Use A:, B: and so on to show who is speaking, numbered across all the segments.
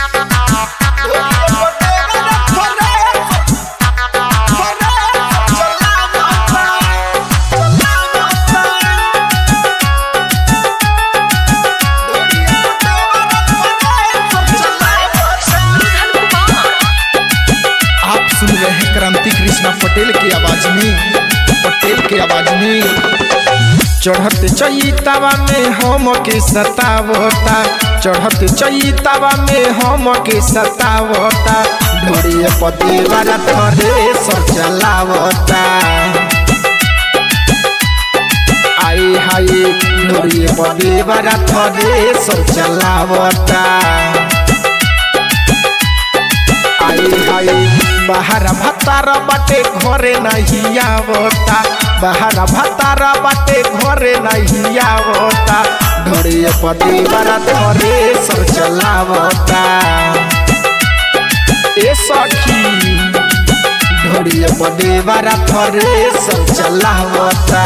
A: आप सुन रहे हैं क्रांति कृष्णा पटेल की आवाज में पटेल की आवाज में चढ़त चैतावा में हम के सतावता चढ़त चैतावा में हम के सतावता ढोड़िए पति वाला थरे सब चलावता आई हाय ढोड़िए पति वाला थरे सब चलावता आई हाय बाहर भतार बाटे घरे नहीं आवता बाहर भतार बाटे घरे नहीं आवता ढोड़िए पति बड़ा थरे सर चलावता ए सखी ढोड़िए पति बड़ा थरे सर चलावता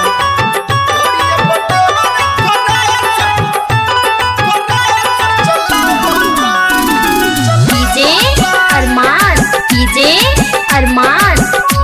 B: डीजे अरमान डीजे अरमान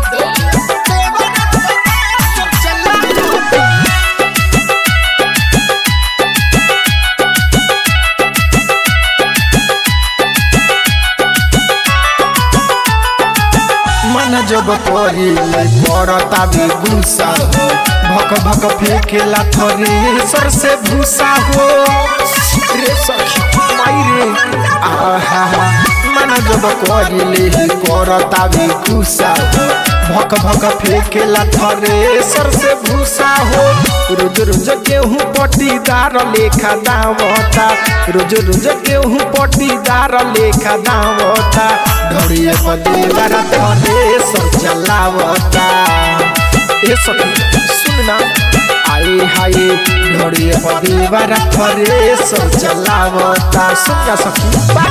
A: मन जब पहिले पड़ता भी गुस्सा हो भक भक फेंकेला थरे सर से भूसा हो रे सखी माई रे आहा मन जब पहिले ही पड़ता भी गुस्सा हो भक भक फेंकेला थरे सर से भूसा हो रोज रोज गेहूं पट्टीदार लेखा दावता रोज रोज गेहूं पट्टीदार लेखा दावता ढोड़िए पदेवारा थरे सब चलावता ए सखी सुनना आई हाय ढोड़िए पदेवारा थरे सब चलावता सुन जा सखी बा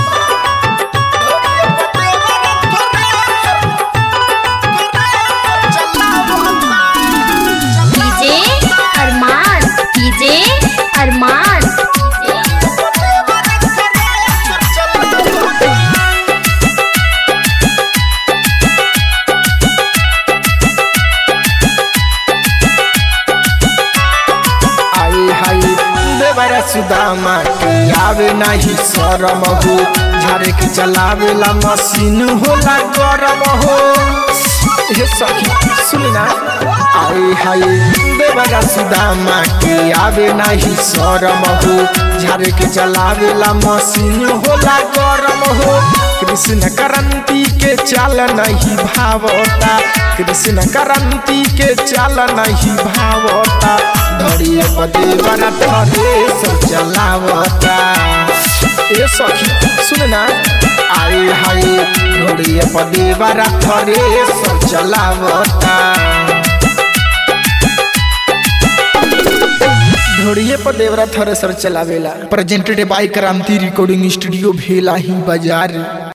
B: डीजे अरमान डीजे अरमान
A: आई हाय देवरा सुदामा के आवे नाही शरम हो झारे के चलावेला मशीन होला गरम हो हे सखी सुनना आई हाय देवरा सुदामा के आवे नाही शरम हो झारे के चलावेला मशीन होला गरम हो कृष्ण क्रांति के चाल नहीं भावता कृष्ण क्रांति के चाल नहीं भावता धड़िए पदे बना थरे सब चलावता ए सखी सुनना आई हाय धड़िए पदे बना थरे सब चलावता ढोड़िए पर देवरा थरे सर चलावेला presented by Kranti recording studio भेला ही बाजार